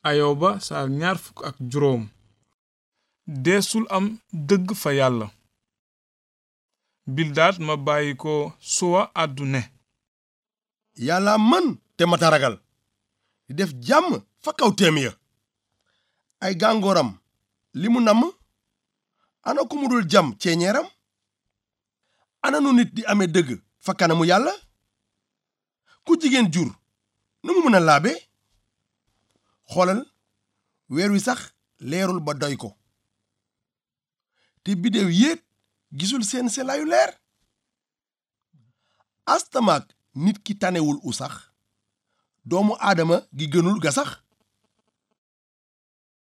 ayoba saar ñaar fukk ak juróom deesul am dëgg fa yàlla bildaat ma bàyyi ko suwa àddu ne yàlla mën te mata ragal di def jàmm fa kaw téem ya ay gàngooram li mu namm ana ku mu dul jam ceeñeeram ana nu nit di amee dëgg fa kanamu yàlla ku jigéen jur nu mu mën a laabe xoolal weer wi sax leerul ba doy ko te biddew yéet gisul seen selaayu leer astamaak nit ki tanewul u sax doomu aadama gi gënul ga sax